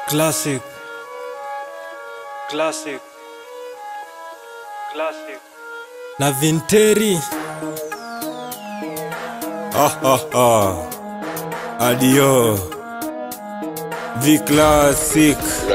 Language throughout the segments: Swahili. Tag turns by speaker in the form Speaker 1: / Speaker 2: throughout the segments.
Speaker 1: Classic. Classic. Classic. Na Vinteri.
Speaker 2: Ah, ah, ah. Adio. V Classic.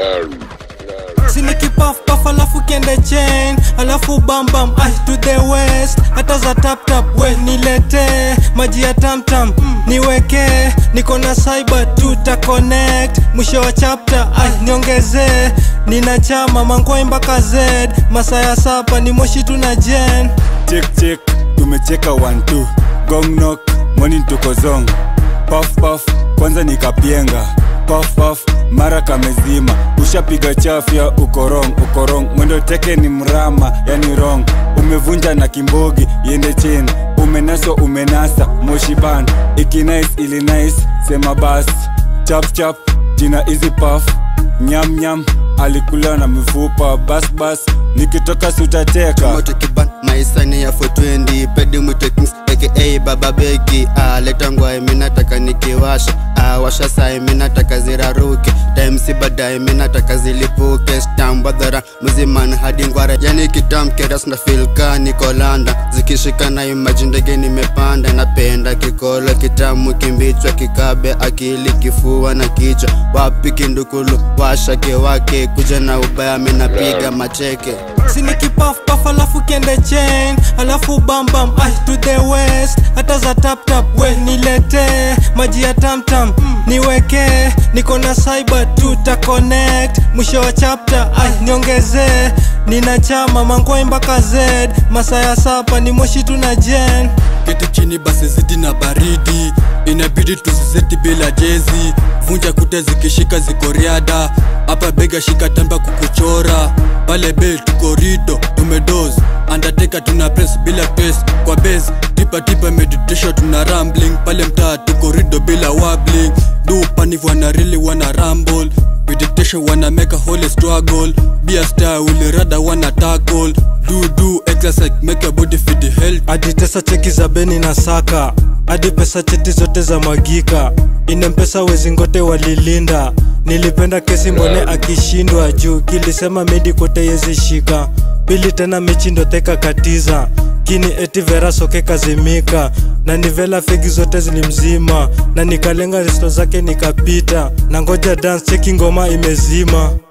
Speaker 1: Siniki puff puff alafu kiende chain alafu bam bam ay to the west hata za tap tap we nilete maji ya tam tam niweke niko na cyber tuta connect mwisho wa chapter ay niongeze nina chama mangwai mpaka z masaa ya sapa ni moshi tuna jen
Speaker 2: Check check. Tumecheka 1 2. Gong knock. Morning tuko zong. Puff puff. Kwanza nikapienga. Puff puff. Mara kamezima. Ushapiga chafya uko wrong, uko wrong. Mwendo teke ni mrama, yani wrong. Umevunja na kimbogi, yende chini. Umenaswa umenasa, moshi ban. Iki nice ili nice, sema bas. Chap chap, jina easy puff. Nyam nyam, alikula na mifupa. Bas bas, nikitoka sutateka.
Speaker 3: moto kiban maisani ya 420 pedi mwito kings aka baba beki ah, leta ngwai minataka nikiwasha ah, washa sai minataka ziraruke timesi baadaye minataka zilipuke stambadhara mziman hadi ngwara yani kitamkeras na filka nikolanda zikishika na imaji ndege nimepanda napenda kikolo kitamu kimbichwa kikabe akili kifua na kichwa wapi kindukulu washake wake kuja na ubaya minapiga macheke
Speaker 1: siniki puff puff alafu kiende chain alafu bam bam ay to the west hata za tap tap we nilete maji ya tam tam niweke niko na cyber tuta connect mwisho wa chapter ay niongeze nina chama mangwai mpaka z masaa ya sapa ni moshi tuna jen
Speaker 4: keti chini basi zidi na baridi inabidi tusizeti bila jezi vunja kuta zikishika ziko riada hapa bega shika tamba kukuchora pale bel tuko rido tumedos andateka tuna press bila pes kwa base tipa tipa meditation tuna rambling pale mtaa tuko rido bila wobbling do paniv wana really wana rumble meditation wana make a holy struggle be a star will rather wanna tackle do do exercise make your body fit health
Speaker 1: hadi tesa cheki za beni na saka hadi pesa cheti zote za mwagika inempesa wezi ngote walilinda nilipenda kesi mbone akishindwa juu kilisema medi kote yezi shika pili tena mechi ndo teka katiza kini eti vera soke kazimika na nivela fegi zote zilimzima na nikalenga risto zake nikapita na ngoja dance cheki ngoma imezima